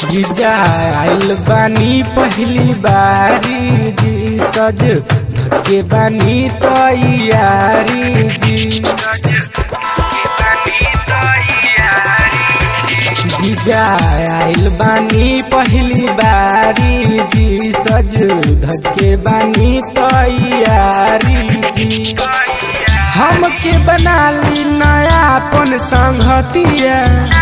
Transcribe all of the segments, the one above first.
जीजा आइल बानी पहली बारी जी सज धके बानी तैयारी जी जीजा आइल बानी पहली बारी जी सज धके बानी तैयारी जी हमके बना ली नया अपन संगतिया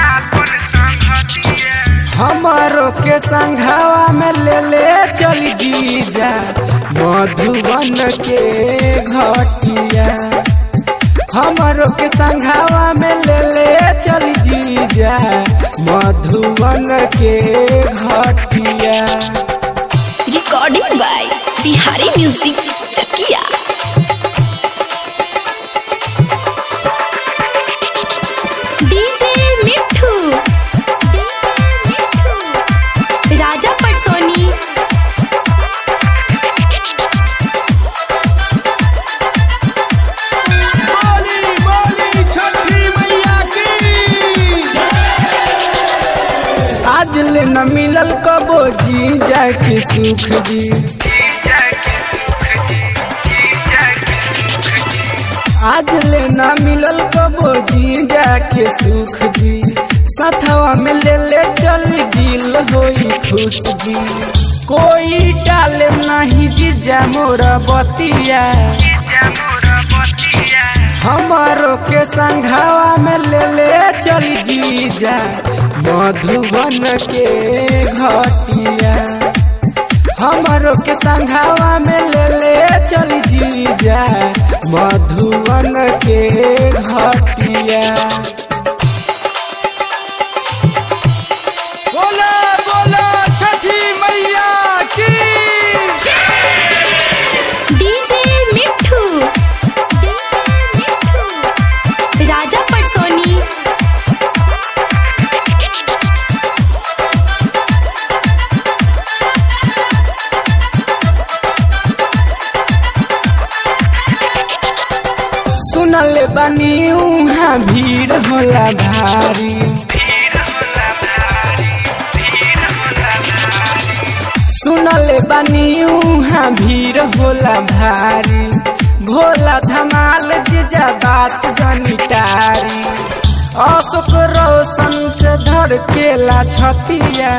हमारो के संघावा में ले ले चल जीजा मधुबन के घटिया हमारो के संघावा में ले ले चल जीजा मधुबन के घटिया recording by Bihari music Chakiya DJ Mithu DJ Mithu Raja Patsoni बोली बोली छठी मैया की आज ले न मिलल कबो जीजा के सुख जी आज ले न मिलल कबो जीजा के सुख जी सथवा में ले ले चल दिल होई खुश जी कोई डाले नहीं जीजा मोरा बतिया हमारो के संघावा में ले ले चल जीजा मधुबन के घटिया हमारो के संघावा में ले ले चल जीजा मधुबन के घटिया बोला बोला छठी मैया की डीजे मिठू डीजे मिठू राजा पटसोनी सुनल बनी उहाँ भीड़ होला भारी सुनल बनी उहाँ भीड़ होला भारी भोला धमाल जीजा बात जनिटारी अशोक रोशन से धर केला छतिया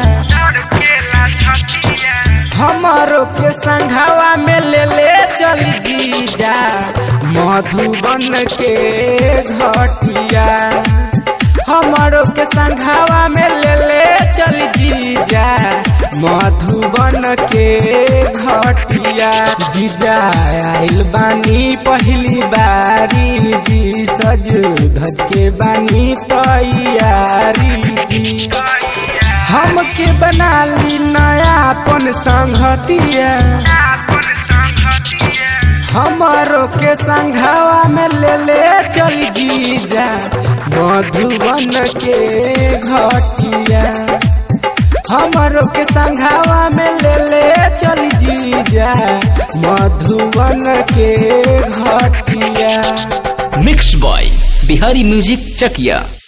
हमारो के संघावा में ले ले चल जीजा मधुबन के घटिया हमारो के संघावा में ले ले चल जीजा मधुबन के घटिया जीजा आइल बानी पहली बारी जी सज धज के बानी तैयारी जी हमके बना ली नया अपन संगतिया हमारो के संघावा में ले ले चल जीजा मधुबन के घटिया हमारो के संघावा में ले ले चल जीजा मधुबन के घटिया मिक्स बॉय बिहारी म्यूजिक चकिया